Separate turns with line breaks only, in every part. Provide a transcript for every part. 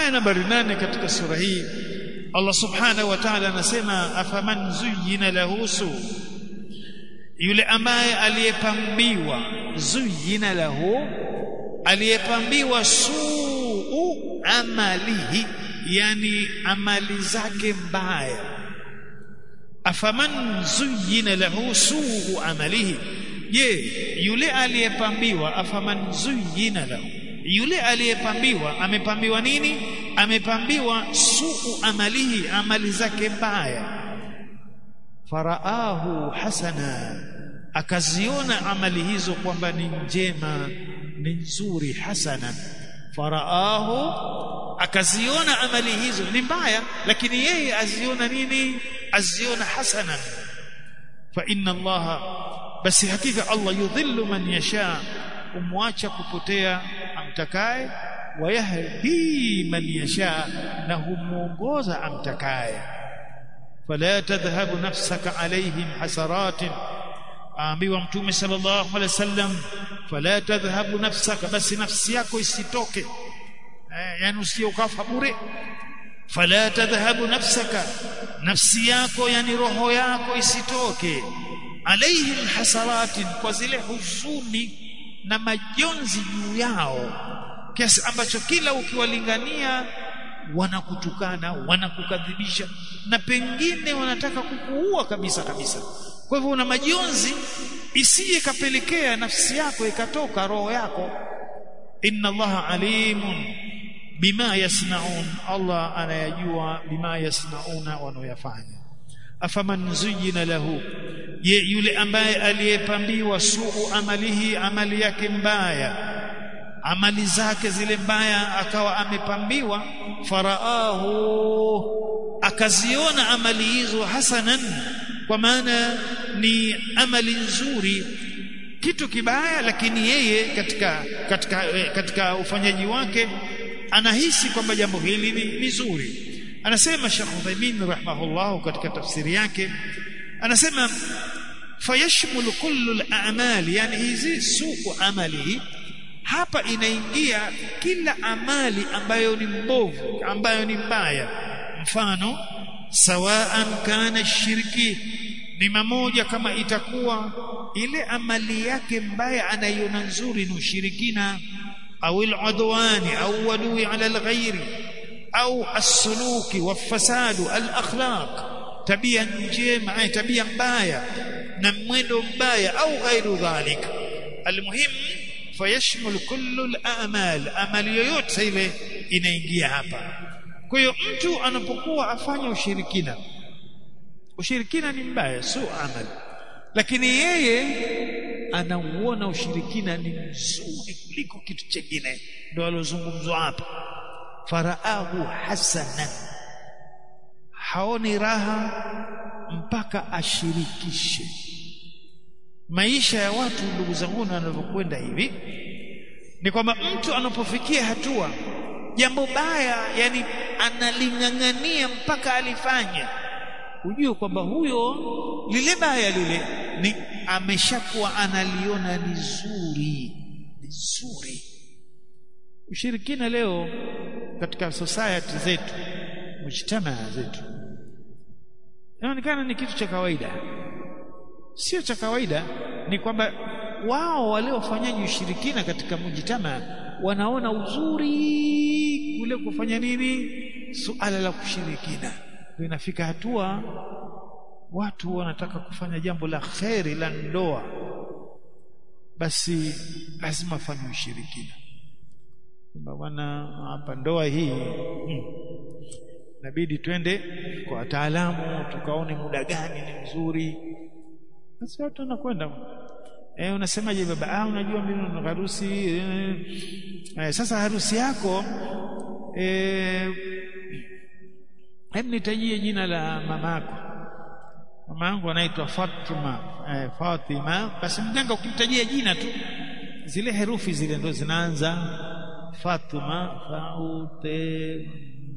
aya nambari nane katika sura hii Allah subhanahu wa ta'ala anasema afaman zuyyina lahu su yule ambaye aliyepambiwa zuyyina lahu aliyepambiwa suu amalihi yani amali zake mbaya afaman zuyyina lahu suu amalihi je yule aliyepambiwa afaman zuyyina lahu yule aliyepambiwa amepambiwa nini amepambiwa suu amalihi amali zake mbaya faraahu hasana akaziona amali hizo kwamba ni njema ni nzuri hasana faraahu akaziona amali hizo ni mbaya lakini yeye aziona nini aziona hasana fa inna allaha basi hakika allah yudhillu man yasha umwacha kupotea amtakaye wayahdi man yasha na humuongoza amtakaye fala tadhhabu nafsaka alaihim hasaratin aambiwa mtume sallallahu alaihi wasallam fala tadhhabu nafsaka basi nafsi yako isitoke eh, yani usiokafa bure fala tadhhabu nafsaka nafsi yako yani roho yako isitoke alaihim hasaratin kwa zile huzuni na majonzi juu yao kiasi ambacho kila ukiwalingania wanakutukana wanakukadhibisha na pengine wanataka kukuua kabisa kabisa kwa hivyo una majonzi isije kapelekea nafsi yako ikatoka roho yako inna allaha alimun bima yasnaun allah anayajua bima yasnauna wanaoyafanya afaman zuyina lahu ye yule ambaye aliyepambiwa suu amalihi amali yake mbaya amali zake zile mbaya akawa amepambiwa faraahu akaziona amali hizo hasanan kwa maana ni amali nzuri kitu kibaya lakini yeye katika katika katika ufanyaji wake anahisi kwamba jambo hili ni, ni zuri anasema Sheikh Uthaymeen rahimahullah katika tafsiri yake anasema fayashmulu kullu al-a'mal yani hizi suku amali hapa inaingia kila amali ambayo ni mbovu ambayo ni mbaya mfano sawaan kana shirki ni mamoja kama itakuwa ile amali yake mbaya anaiona nzuri ni ushirikina au al-udwani au wadui ala al-ghairi au as-suluki wafasadu al-akhlaq tabia njema ay tabia mbaya na mwendo mbaya au ghairu dhalik almuhim fayashmul kullu al-a'mal amali yoyote ile inaingia hapa kwa hiyo mtu anapokuwa afanya ushirikina ushirikina ni mbaya sio amali lakini yeye anauona ushirikina ni mzuri kuliko kitu chengine ndio alozungumzwa hapa faraahu hasanan haoni raha mpaka ashirikishe maisha ya watu ndugu zangu wanavyokwenda hivi ni kwamba mtu anapofikia hatua jambo baya yani analing'ang'ania mpaka alifanya ujue kwamba huyo lile baya lile ni ameshakuwa analiona ni zuri ni zuri ushirikina leo katika society zetu mujtamaa zetu inaonekana ni kitu cha kawaida sio cha kawaida ni kwamba wao waliofanyaji ushirikina katika mujtamaa wanaona uzuri kule kufanya nini suala la kushirikina inafika hatua watu wanataka kufanya jambo la kheri la ndoa basi lazima afanye ushirikina kwamba bwana hapa ndoa hii hmm, inabidi twende kwa wataalamu tukaone muda gani ni mzuri basi watu wanakwenda eh unasemaje baba ah unajua mimi na harusi eh, eh, sasa harusi yako eh hebu nitajie jina la mamako mama yangu anaitwa Fatima eh, Fatima basi mganga ukimtajia jina tu zile herufi zile ndo zinaanza Fatuma Faute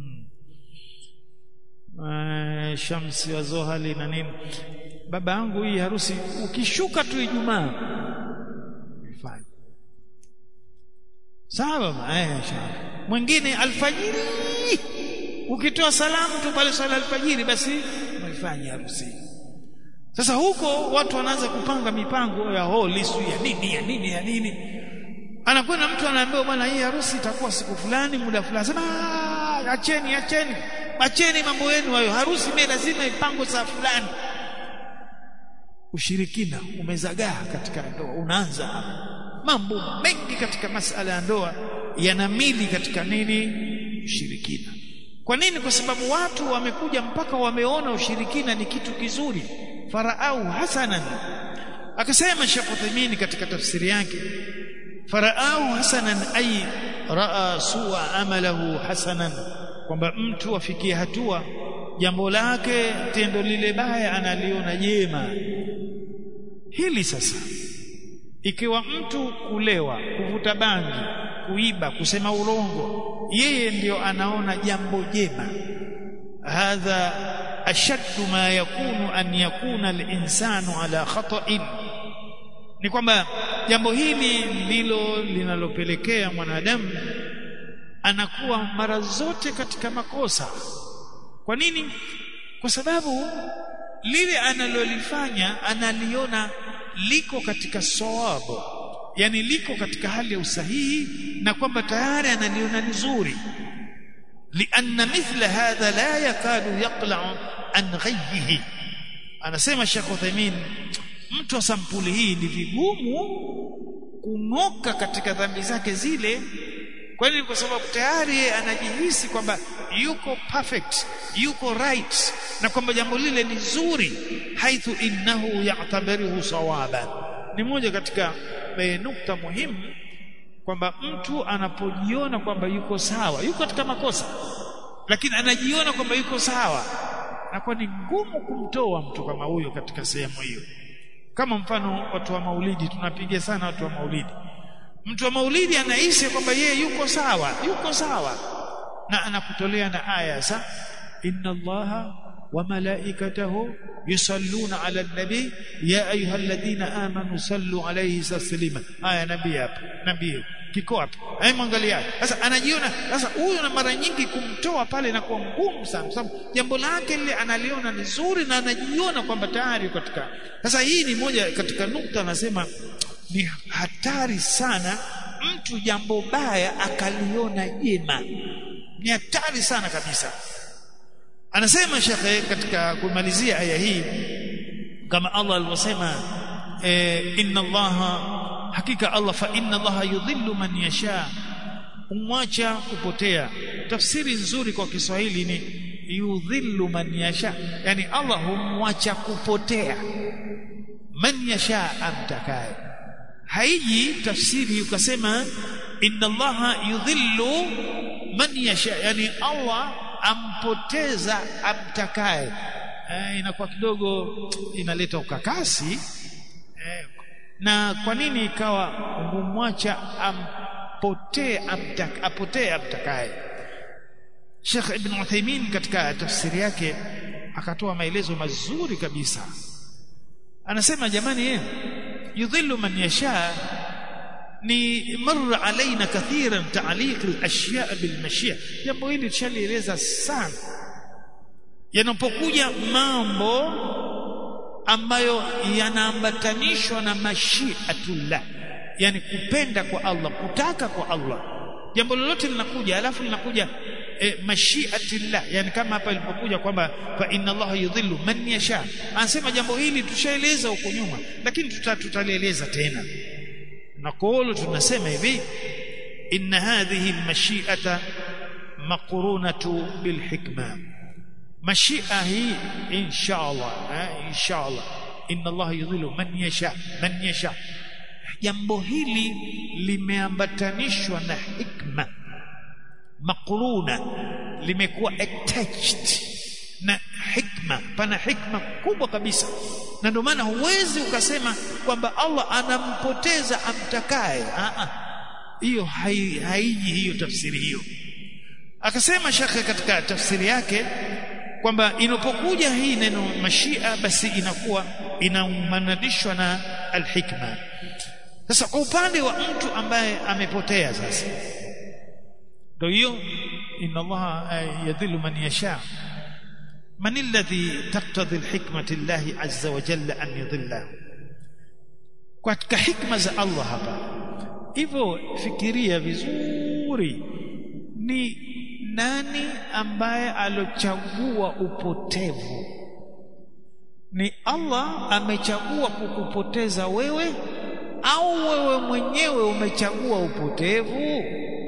uh, Shamsi wa Zohali na nini baba yangu hii harusi ukishuka tu Ijumaa ifanye sawa eh sawa mwingine alfajiri Ih, ukitoa salamu tu pale swala alfajiri basi umeifanya harusi sasa huko watu wanaanza kupanga mipango ya holi sio ya nini ya nini ya nini anakwenda mtu anaambiwa bwana hii harusi itakuwa siku fulani muda fulani sema "Ah, acheni acheni acheni mambo yenu hayo harusi mimi lazima ipangwe saa fulani ushirikina umezagaa katika ndoa unaanza mambo mengi katika masala ya ndoa yanamili katika nini ushirikina kwa nini kwa sababu watu wamekuja mpaka wameona ushirikina ni kitu kizuri faraau hasanan akasema Sheikh Uthaymeen katika tafsiri yake faraau hasanan ay raa su'a amalahu hasanan kwamba mtu afikie hatua jambo lake tendo lile baya analiona jema hili sasa ikiwa mtu kulewa kuvuta bangi kuiba kusema urongo yeye ndiyo anaona jambo jema hadha ashaddu ma yakunu an yakuna al-insanu ala khata'in ni kwamba jambo hili ndilo linalopelekea mwanadamu anakuwa mara zote katika makosa kwa nini kwa sababu lile analolifanya analiona liko katika sawabu yani liko katika hali ya usahihi na kwamba tayari analiona nzuri lianna mithla hadha la yakadu yaqla'u an ghayyihi anasema Sheikh Uthaymeen mtu wa sampuli hii ni vigumu kung'oka katika dhambi zake zile kwani kwa sababu tayari yeye anajihisi kwamba yuko perfect yuko right na kwamba jambo lile ni zuri haithu innahu ya'tabiruhu sawaban ni moja katika e, nukta muhimu kwamba mtu anapojiona kwamba yuko sawa yuko katika makosa lakini anajiona kwamba yuko sawa nakuwa ni ngumu kumtoa mtu kama huyo katika sehemu hiyo kama mfano watu wa maulidi tunapiga sana watu wa maulidi mtu wa maulidi anahisi kwamba yeye yuko sawa yuko sawa na anakutolea na aya sa inna allaha wa malaikatahu yusalluna ala nabi ya ayyuhalladhina amanu sallu alayhi taslima aya nabii hapa nabii kiko hapa hai mwangalia sasa anajiona sasa huyu na mara nyingi kumtoa pale na kuwa ngumu sana sababu jambo lake lile analiona ni zuri na anajiona kwamba tayari katika sasa hii ni moja katika nukta anasema ni hatari sana mtu jambo baya akaliona jema ni hatari sana kabisa anasema shekhe katika kumalizia aya hii kama Allah alivyosema eh, inna allaha hakika Allah fa inna allaha yudhillu man yasha umwacha kupotea tafsiri nzuri kwa Kiswahili ni yudhillu man yasha yani Allah humwacha kupotea man yasha amtakaye haiji tafsiri ukasema inna allaha yudhillu man yasha yani Allah ampoteza amtakaye eh, inakuwa kidogo inaleta ukakasi eh, na kwa nini ikawa humwacha ampotee amtak, apotee amtakaye Sheikh Ibn Uthaymeen katika tafsiri yake akatoa maelezo mazuri kabisa anasema jamani eh yudhillu man yasha ni marra alaina kathiran ta'liq al-ashya' bil-mashia jambo hili tushalieleza sana yanapokuja mambo ambayo yanaambatanishwa na mashiatullah yani kupenda kwa Allah kutaka kwa Allah jambo lolote linakuja alafu linakuja e, mashiatillah yani kama hapa ilipokuja kwamba fa inna Allah yudhillu man yasha anasema jambo hili tushaeleza huko nyuma lakini tutalieleza tena نقول tunasema hivi inna hadhihi almashi'ata maqrunatu bilhikma mashia hii inshallah eh, inshallah inna Allah yudhillu man yasha man yasha jambo hili limeambatanishwa na hikma maqruna limekuwa attached na hikma pana hikma kubwa kabisa na ndio maana huwezi ukasema kwamba Allah anampoteza amtakaye hiyo haiji hai, hiyo tafsiri hiyo akasema shekhe katika tafsiri yake kwamba inapokuja hii neno mashia basi inakuwa inaumanadishwa na alhikma sasa kwa upande wa mtu ambaye amepotea sasa ndio hiyo inna Allah yadhillu man yasha man alladhi taqtadhi alhikmati Allah azza wa jalla an yudhillahu katika hikma za Allah hapa hivyo fikiria vizuri ni nani ambaye alochagua upotevu ni Allah amechagua kukupoteza wewe au wewe mwenyewe umechagua upotevu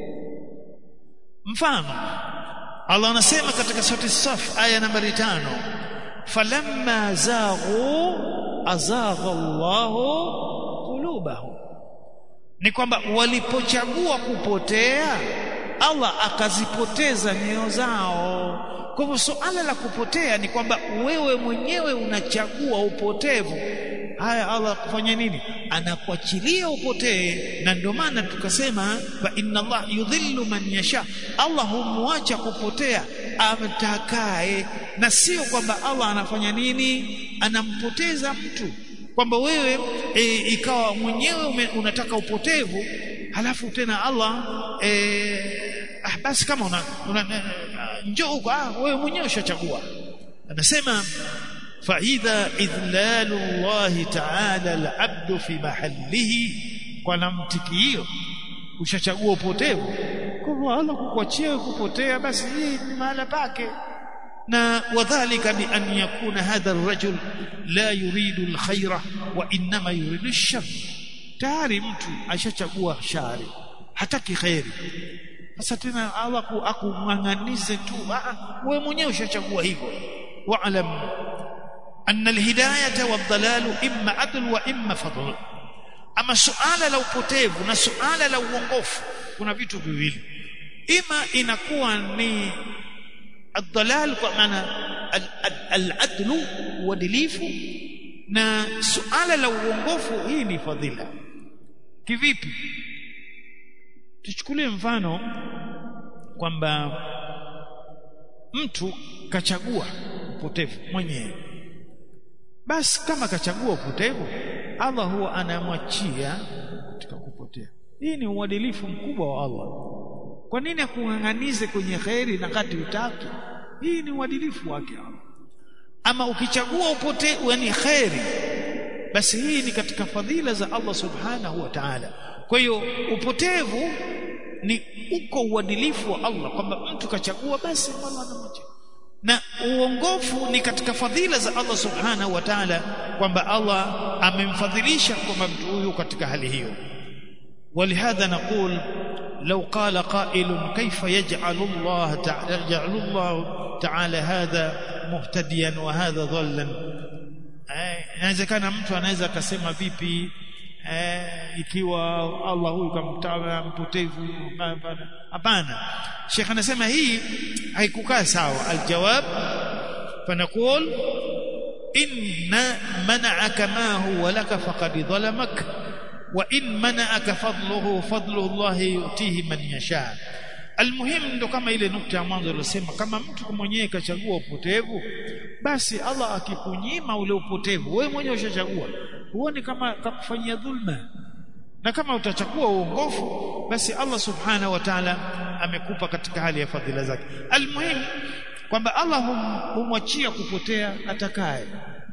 mfano Allah anasema katika sura Saf aya nambari tano falamma zaghu azagha Allahu qulubahum ni kwamba walipochagua kupotea Allah akazipoteza nyoyo zao kwa hivyo suala la kupotea ni kwamba wewe mwenyewe unachagua upotevu haya Allah kufanya nini anakuachilia upotee na ndio maana tukasema fa inna Allah yudhillu man yasha Allah humwacha kupotea amtakaye na sio kwamba Allah anafanya nini anampoteza mtu kwamba wewe e, ikawa mwenyewe unataka upotevu halafu tena Allah e, ah, basi kama una, una njoo huko ah, wewe mwenyewe ushachagua anasema فإذا إذلال الله تعالى العبد في محله kwa namtiki hiyo ushachagua upotevu kwa hivyo Allah kukuachia kupotea basi hii ni mahala pake na wadhālika bi an yakuna hadha ar-rajul la yuridu al-khayra wa inma yuridu ash-shar tayari mtu ashachagua shari hataki khairi sasa tena Allah akung'ang'anize tu wewe mwenyewe ushachagua hivyo wa'lam أن الهداية والضلال إما عدل وإما فضل أما سؤال لو potevu na suala la uongofu kuna vitu viwili ima inakuwa ni الضلال kwa maana al-adlu uadilifu na suala la uongofu hii ni fadhila kivipi tuchukulie mfano kwamba mtu kachagua upotevu mwenyewe basi kama kachagua upotevu Allah huwa anamwachia katika kupotea hii ni uadilifu mkubwa wa Allah kwa nini akung'ang'anize kwenye khairi na kati utaki hii ni uadilifu wake Allah ama ukichagua upotevu yani khairi basi hii ni katika fadhila za Allah subhanahu wa ta'ala kwa hiyo upotevu ni uko uadilifu wa Allah kwamba mtu kachagua basi Allah anamwachia na uongofu ni katika fadhila za Allah subhanahu wa ta'ala kwamba Allah amemfadhilisha kwamba mtu huyu katika hali hiyo ولهذا نقول لو قال قائل كيف يجعل الله تعالى يجعل الله تعالى هذا مهتديا وهذا ضلا inawezekana mtu anaweza akasema vipi eh, ikiwa Allah huyu kamtawa mpotevu hapana Sheikh anasema hii haikukaa sawa aljawab fanaqul inna mana'aka ma huwa laka faqad dhalamak wa in mana'aka fadluhu fadlu Allah yutihi man yasha almuhim ndo kama ile nukta ya mwanzo iliyosema kama mtu mwenyewe kachagua upotevu basi Allah akikunyima ule upotevu wewe mwenyewe ushachagua huoni kama kakufanyia dhulma na kama utachagua uongofu basi Allah subhanahu wa ta'ala amekupa katika hali ya fadhila zake almuhim kwamba Allah hum, humwachia kupotea atakaye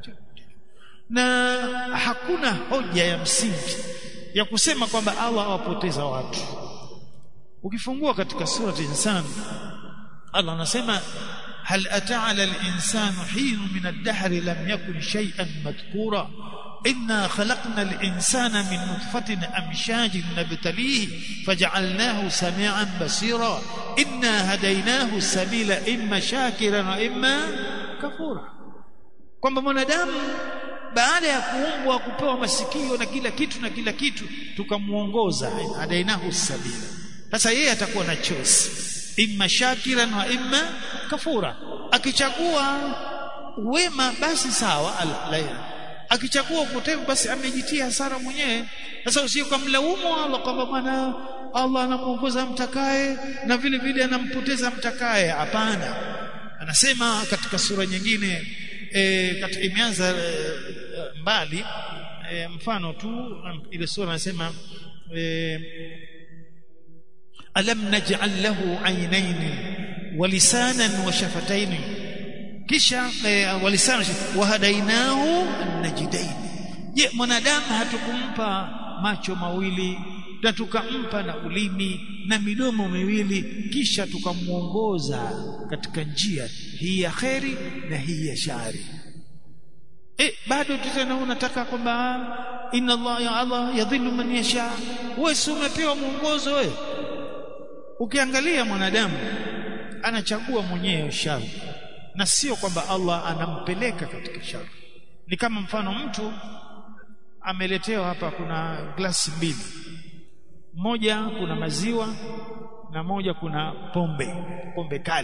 na hakuna hoja ya msingi ya kusema kwamba Allah awapoteza watu ukifungua katika surati insan Allah anasema hal ata ala al-insanu hin min ad-dahr lam yakun shay'an madhkura إنا خلقنا الإنسان من نطفة أمشاج نبتليه فجعلناه سميعا بصيرا إنا هديناه السبيل إما شاكرا وإما كفورا kwamba mwanadamu baada ya kuumbwa kupewa masikio na kila kitu na kila kitu tukamuongoza adainahu sabila sasa yeye atakuwa na choice imma shakiran wa imma kafura akichagua wema basi sawa alhamdulillah akichagua upotevu basi amejitia hasara mwenyewe sasa usije kumlaumu Allah kwamba bwana Allah anamuongoza mtakaye na vile vile anampoteza mtakaye hapana anasema katika sura nyingine e, katika imeanza e, mbali e, mfano tu ile sura anasema e, alam naj'al lahu aynayn walisanan wa shafataini kisha eh, walisanan wahadainahu najidain je mwanadamu hatukumpa macho mawili na tukampa na ulimi na midomo miwili kisha tukamuongoza katika njia hii ya kheri na hii ya shari eh bado tena unataka kwamba inna Allah ya Allah yadhillu man yasha wewe si umepewa mwongozo wewe ukiangalia mwanadamu anachagua mwenyewe shari na sio kwamba Allah anampeleka katika shari ni kama mfano mtu ameletewa hapa kuna glasi mbili moja kuna maziwa na moja kuna pombe pombe kali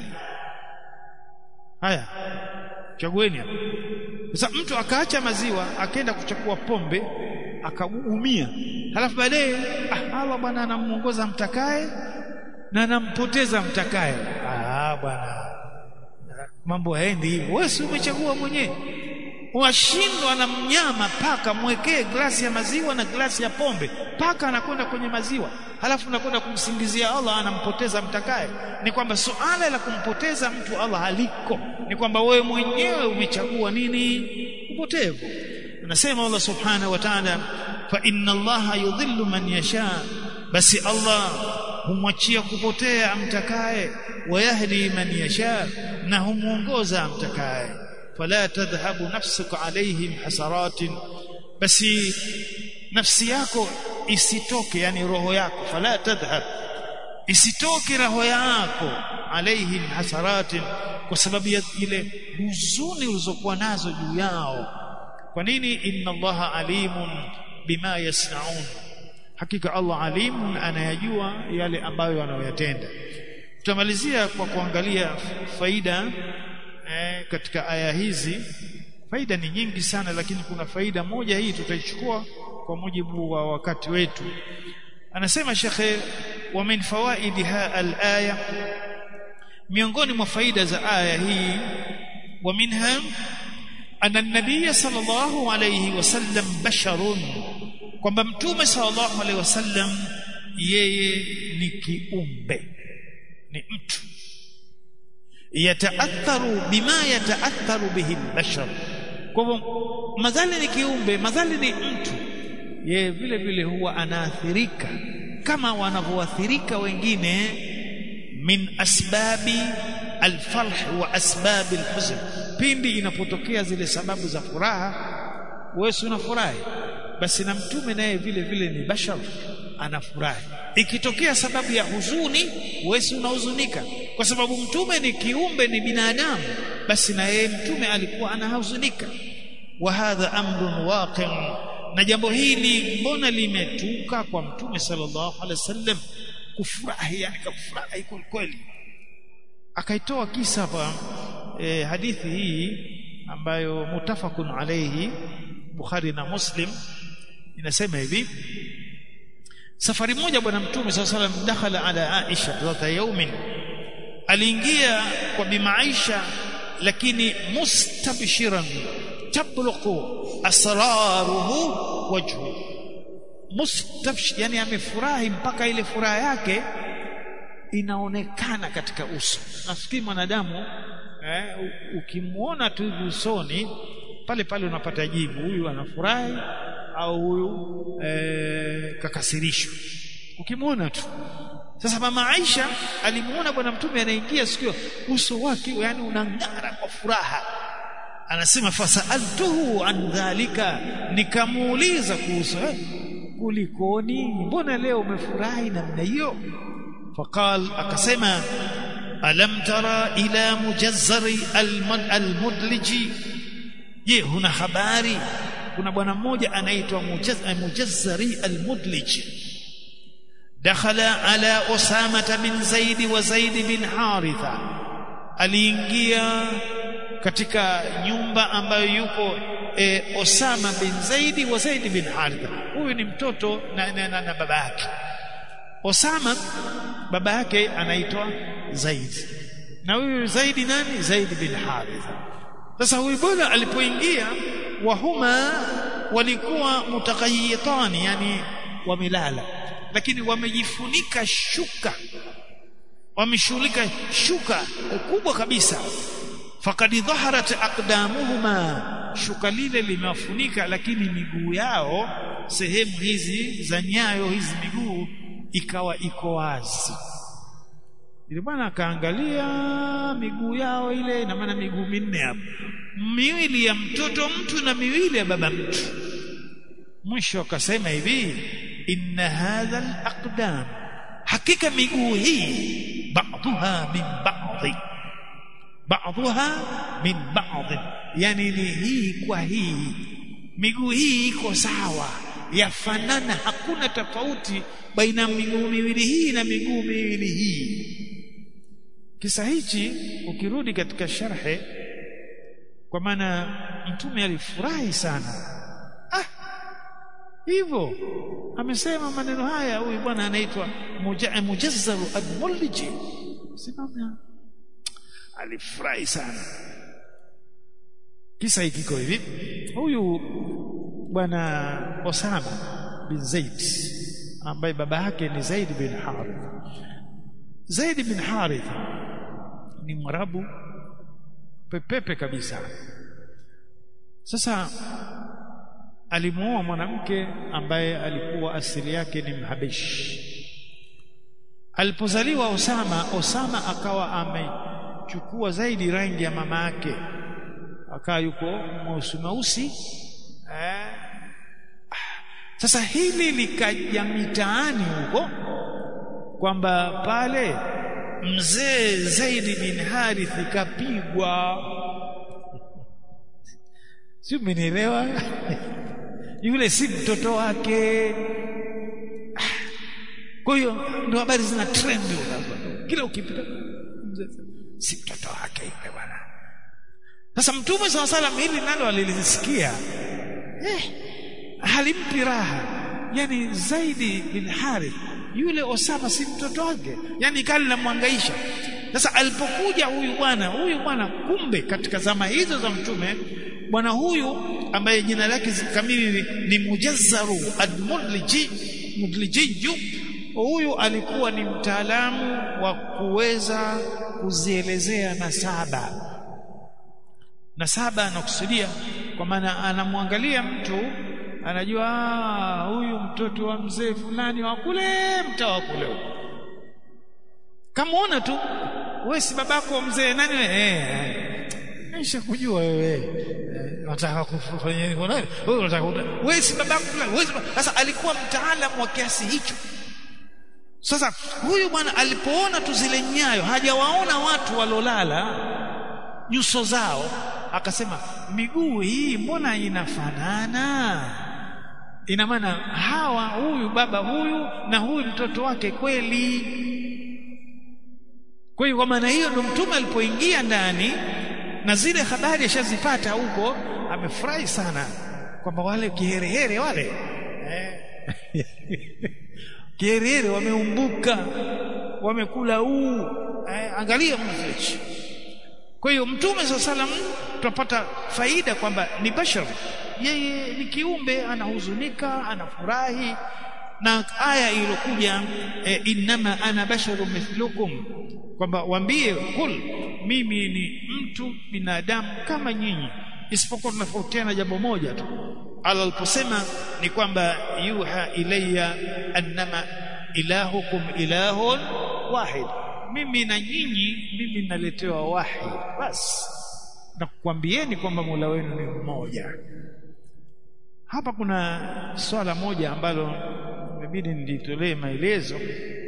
haya chagueni hapa sasa mtu akaacha maziwa akaenda kuchukua pombe akaumia halafu baadaye ah Allah bwana anamuongoza mtakaye na anampoteza mtakaye ah bwana mambo haendi hivyo wewe si umechagua mwenyewe washindwa na mnyama paka mwekee glasi ya maziwa na glasi ya pombe paka anakwenda kwenye maziwa halafu unakwenda kumsingizia Allah anampoteza mtakaye ni kwamba suala la kumpoteza mtu Allah haliko ni kwamba wewe mwenyewe umechagua nini upotevu anasema Allah subhanahu wa ta'ala fa inna Allah yudhillu man yasha basi Allah humwachia kupotea amtakaye wayahdi man yasha na humuongoza amtakaye fala tadhhabu nafsuka alaihim hasaratin basi nafsi yako isitoke yani roho yako fala tadhhab isitoke roho yako alaihim hasaratin kwa sababu ya ile huzuni ulizokuwa nazo juu yao kwa nini inna allaha alimun bima yasnaun hakika allah alimun anayajua yale ambayo wanayoyatenda tutamalizia kwa kuangalia faida eh, katika aya hizi faida ni nyingi sana lakini kuna faida moja hii tutaichukua kwa mujibu wa wakati wetu anasema shekhe wa min fawaidiha al-aya miongoni mwa faida za aya hii wa minha anna an-nabiy sallallahu alayhi wasallam basharun kwamba mtume sallallahu alayhi wasallam yeye ni kiumbe ni mtu yataatharu bima yataatharu bihi al-bashar kwa hivyo madhali ni kiumbe madhali ni mtu yeye vile vile huwa anaathirika kama wanavyoathirika wengine min asbabi alfarh wa asbabi alhuzn pindi inapotokea zile sababu za furaha wewe unafurahi basi na mtume naye vile vile ni bashar anafurahi ikitokea sababu ya huzuni wewe unahuzunika kwa sababu mtume ni kiumbe ni binadamu basi na yeye mtume alikuwa anahuzunika wa hadha amrun waqi' na jambo hili mbona limetuka kwa mtume sallallahu alaihi wasallam kufurahi yani kufurahi kweli akaitoa kisa hapa e, hadithi hii ambayo mutafakun alayhi Bukhari na Muslim inasema hivi safari moja bwana mtume sallallahu alaihi wasallam dakhala ala Aisha dhata yawmin aliingia kwa bima Aisha lakini mustabshiran tabluqu asraruhu wajhu mustabshir yani amefurahi mpaka ile furaha yake inaonekana katika uso nafikiri mwanadamu eh, ukimwona tu usoni pale pale unapata jibu huyu anafurahi au huyu eh, kakasirishwa ukimwona tu sasa mama Aisha alimuona bwana mtume anaingia sikio uso wake yani unang'ara kwa furaha anasema fasaltuhu an dhalika nikamuuliza kuhusu eh, kulikoni mbona leo umefurahi namna hiyo faqal akasema alam tara ila mujazzari almudliji je huna habari kuna bwana mmoja anaitwa mujazzari almudliji dakhala ala usama bin zaid wa zaid bin haritha aliingia katika nyumba ambayo yuko e, Osama bin Zaidi wa Zaid bin Haritha huyu ni mtoto na, na, na, na baba yake Osama baba yake anaitwa Zaid na huyu Zaidi nani Zaid bin Haritha sasa huyu bwana alipoingia wahuma walikuwa mutakayitani yani wamelala lakini wamejifunika shuka wameshughulika shuka kubwa kabisa fakad dhaharat aqdamuhuma shuka lile limewafunika lakini miguu yao sehemu hizi za nyayo hizi miguu ikawa iko wazi ile bwana akaangalia miguu yao ile ina maana miguu minne hapo miwili ya mtoto mtu na miwili ya baba mtu mwisho akasema hivi inna hadha alaqdam hakika miguu hii ba'dha min ba'dhi ba'dha min ba'dhi yani ni hii kwa hii miguu hii iko sawa yafanana hakuna tofauti baina miguu miwili hii na miguu miwili hii kisa hichi ukirudi katika sharhe kwa maana mtume alifurahi sana ah hivyo amesema maneno haya huyu bwana anaitwa mujazzaru ad-mulliji simama alifurahi sana kisa hiki kiko hivi huyu bwana Osama bin Zaid ambaye baba yake ni Zaid bin Harith Zaid bin Harith ni mwarabu pepepe kabisa sasa alimuoa mwanamke ambaye alikuwa asili yake ni mhabeshi alipozaliwa Osama Osama akawa amechukua zaidi rangi ya mama yake akawa yuko mweusi mweusi eh. sasa hili likaja mitaani huko kwamba pale mzee Zaidi bin Harith kapigwa si umenielewa yule si mtoto wake kwa hiyo ndio habari zina trend kila ukipita si mtoto wake yule bwana sasa mtume saw salam hili nalo alilisikia eh halimpi raha yani zaidi bin harith yule osama si mtoto wake yani kali namwangaisha sasa alipokuja huyu bwana huyu bwana kumbe katika zama hizo za mtume bwana huyu ambaye jina lake kamili ni mujazzaru admudliji mudlijiju huyu alikuwa ni mtaalamu wa kuweza kuzielezea nasaba nasaba anakusudia kwa maana anamwangalia mtu anajua huyu mtoto wa mzee fulani wa kule mtaa wa kule kamuona tu wewe si babako mzee nani wewe eh nisha kujua wewe unataka kufanya hivyo nani wewe unataka wewe si babako fulani wewe sasa alikuwa mtaalamu wa kiasi hicho sasa huyu bwana alipoona tu zile nyayo hajawaona watu walolala nyuso zao akasema miguu hii mbona inafanana ina maana hawa huyu baba huyu na huyu mtoto wake kweli kwa hiyo kwa maana hiyo ndo mtume alipoingia ndani na zile habari ashazipata huko amefurahi sana kwamba wale kiherehere wale eh. kiherehere wameumbuka wamekula huu eh, angalia mfresh kwa hiyo mtume saa salam tutapata faida kwamba ni bashar yeye ni kiumbe anahuzunika anafurahi na aya iliyokuja e, innama ana basharu mithlukum kwamba waambie kul mimi ni mtu binadamu kama nyinyi isipokuwa tunafautiana jambo moja tu ala aliposema ni kwamba yuha ilayya annama ilahukum ilahun wahid mimi na nyinyi mimi naletewa wahi basi na kukwambieni kwamba Mola wenu ni mmoja hapa kuna swala moja ambalo imebidi nilitolee maelezo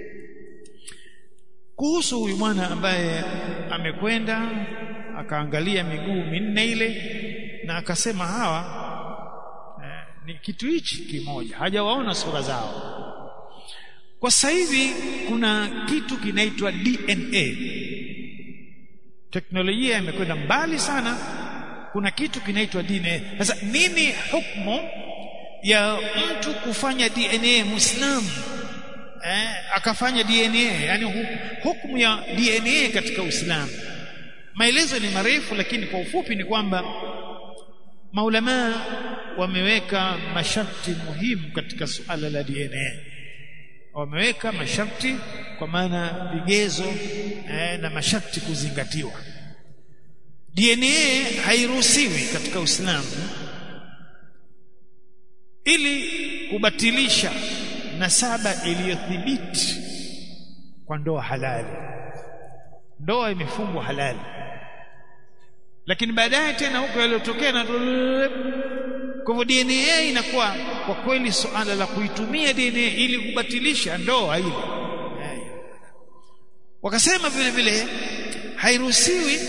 kuhusu huyu mwana ambaye amekwenda akaangalia miguu minne ile na akasema hawa eh, ni kitu hichi kimoja hajawaona sura zao kwa sasa hivi kuna kitu kinaitwa DNA teknolojia imekwenda mbali sana kuna kitu kinaitwa DNA sasa nini hukumu ya mtu kufanya DNA muislamu eh, akafanya DNA yani hukumu ya DNA katika Uislamu maelezo ni marefu lakini kwa ufupi ni kwamba maulama wameweka masharti muhimu katika suala la DNA wameweka masharti kwa maana vigezo eh, na masharti kuzingatiwa DNA hairuhusiwi katika Uislamu ili kubatilisha nasaba iliyothibiti kwa ndoa halali ndoa imefungwa halali lakini baadaye tena huko yaliyotokea na kwa hivyo DNA inakuwa kwa kweli suala la kuitumia DNA ili kubatilisha ndoa ile wakasema vile vile hairuhusiwi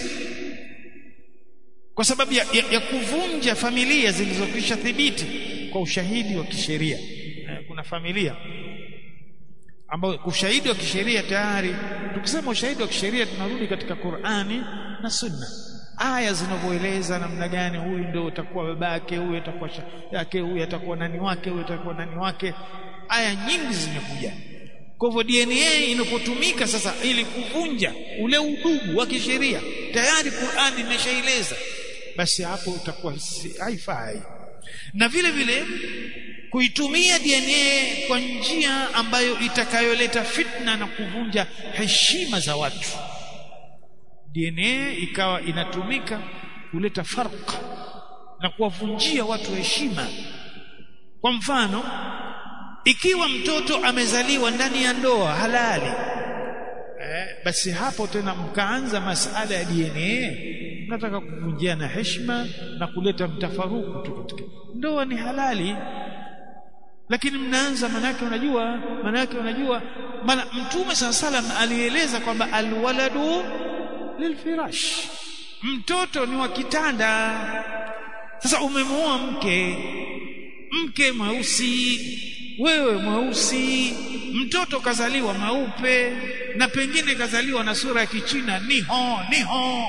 kwa sababu ya, ya, ya kuvunja familia zilizokwisha thibiti kwa ushahidi wa kisheria kuna familia ambao ushahidi wa kisheria tayari tukisema ushahidi wa kisheria tunarudi katika Qur'ani na Sunna aya zinavyoeleza namna gani huyu ndio utakuwa babake huyu atakuwa yake huyu atakuwa nani wake huyu atakuwa nani wake aya nyingi zimekuja kwa hivyo DNA inapotumika sasa ili kuvunja ule udugu wa kisheria tayari Qur'ani imeshaeleza basi hapo utakuwa haifai na vile vile kuitumia DNA kwa njia ambayo itakayoleta fitna na kuvunja heshima za watu DNA ikawa inatumika kuleta farq na kuwavunjia watu heshima kwa mfano ikiwa mtoto amezaliwa ndani ya ndoa halali eh, basi hapo tena mkaanza masala ya DNA nataka kuvunjiana heshima na kuleta mtafaruku tu katika ndoa ni halali lakini mnaanza manake unajua manake unajua maana mtume saa salam alieleza kwamba alwaladu lilfirash mtoto ni wa kitanda sasa umemuoa mke mke mweusi wewe mweusi mtoto kazaliwa mweupe na pengine kazaliwa na sura ya kichina niho niho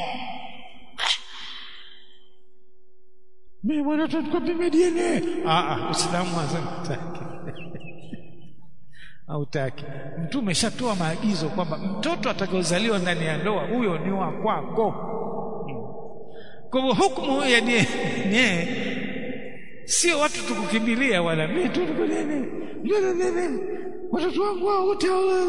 mimi bwana tutakupima DNA ah ah uislamu hazitaki hautaki mtume shatoa maagizo kwamba mtoto atakayozaliwa ndani ya ndoa huyo ni wa kwako kwa hivyo hukumu ya DNA sio watu tukukimbilia wala mimi tu tukunene watoto wangu wote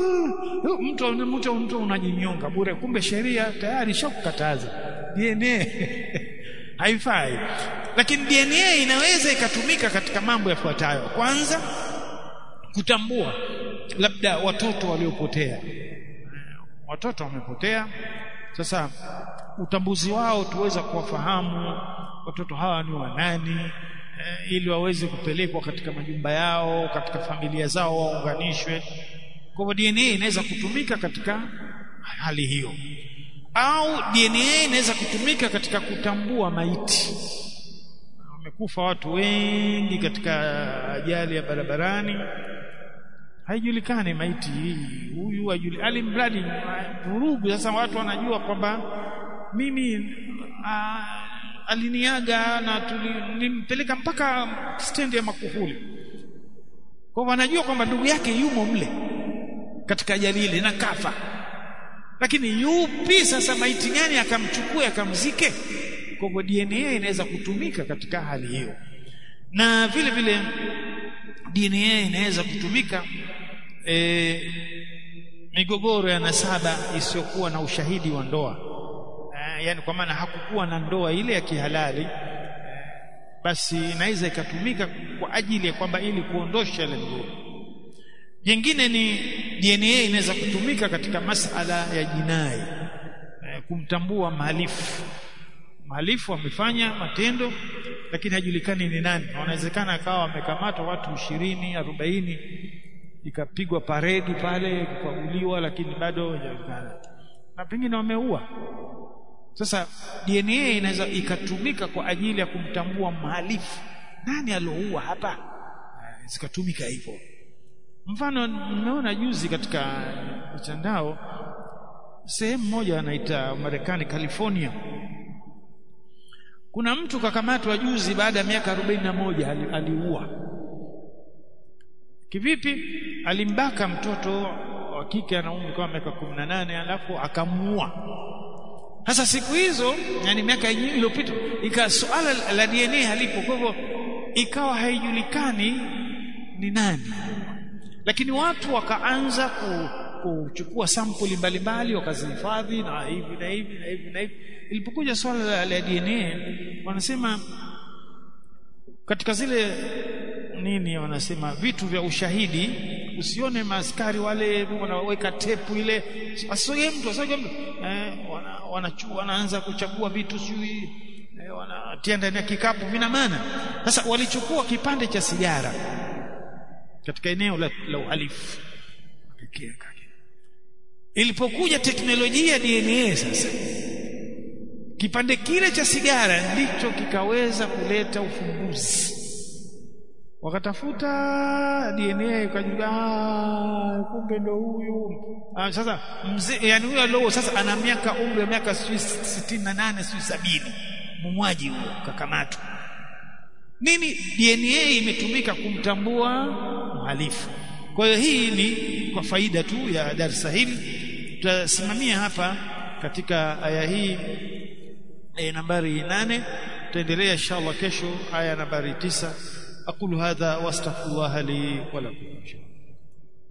mtu mtu mtu unajinyonga bure kumbe sheria tayari shakukataza DNA haifai lakini DNA inaweza ikatumika katika mambo yafuatayo kwanza kutambua labda watoto waliopotea watoto wamepotea sasa utambuzi wao tuweza kuwafahamu watoto hawa ni wanani eh, ili waweze kupelekwa katika majumba yao katika familia zao waunganishwe kwa hivyo DNA inaweza kutumika katika hali hiyo au DNA inaweza kutumika katika kutambua maiti wamekufa watu wengi katika ajali ya barabarani haijulikani maiti hii huyu hajuli alimradi vurugu sasa watu wanajua kwamba mimi a, aliniaga na tulimpeleka mpaka stendi ya Makuhuli kwa wanajua kwamba ndugu yake yumo mle katika ajali ile na kafa lakini yupi sasa maiti gani akamchukua akamzike kwa hivyo DNA inaweza kutumika katika hali hiyo na vile vile DNA inaweza kutumika e, migogoro ya nasaba isiyokuwa na ushahidi wa ndoa e, yani kwa maana hakukuwa na ndoa ile ya kihalali e, basi inaweza ikatumika kwa ajili ya kwamba ili kuondosha ile migogoro jingine ni DNA inaweza kutumika katika masala ya jinai e, kumtambua mhalifu mhalifu amefanya matendo lakini hajulikani ni nani wanawezekana akawa wamekamatwa watu ishirini arobaini ikapigwa paredi pale kukaguliwa lakini bado hajajulikana na pengine wameua sasa DNA inaweza ikatumika kwa ajili ya kumtambua mhalifu nani alioua hapa zikatumika hivyo mfano nimeona juzi katika mitandao sehemu moja anaita Marekani California kuna mtu kakamatwa juzi baada ya miaka 41 aliua kivipi alimbaka mtoto wa kike ana umri kama miaka 18 alafu akamuua sasa siku hizo yani miaka iliyopita ikawa suala la DNA halipo kwa hivyo ikawa haijulikani ni nani lakini watu wakaanza ku, kuchukua sampuli mbalimbali wakazihifadhi na hivi na hivi na hivi na hivi ilipokuja swala la, la DNA wanasema katika zile nini wanasema vitu vya ushahidi usione maaskari wale wanaweka tepu ile asogee mtu asogee mtu eh, wana, wanachu, wanaanza kuchagua vitu sijui eh, wanatia ndani ya kikapu vina maana sasa walichukua kipande cha sigara katika eneo la, la uhalifu ilipokuja teknolojia DNA sasa kipande kile cha sigara ndicho kikaweza kuleta ufumbuzi wakatafuta DNA ikajua kumbe ndo huyu ah, sasa mzee yani huyo leo sasa ana miaka umri wa miaka 68 sijui 70 mumwaji huyo kakamatwa nini DNA imetumika kumtambua mhalifu kwa hiyo hii ni kwa faida tu ya darasa hili tutasimamia hapa katika aya hii aya nambari nane tutaendelea inshallah kesho aya nambari tisa aqulu hadha wastaghfirullah li wa lakum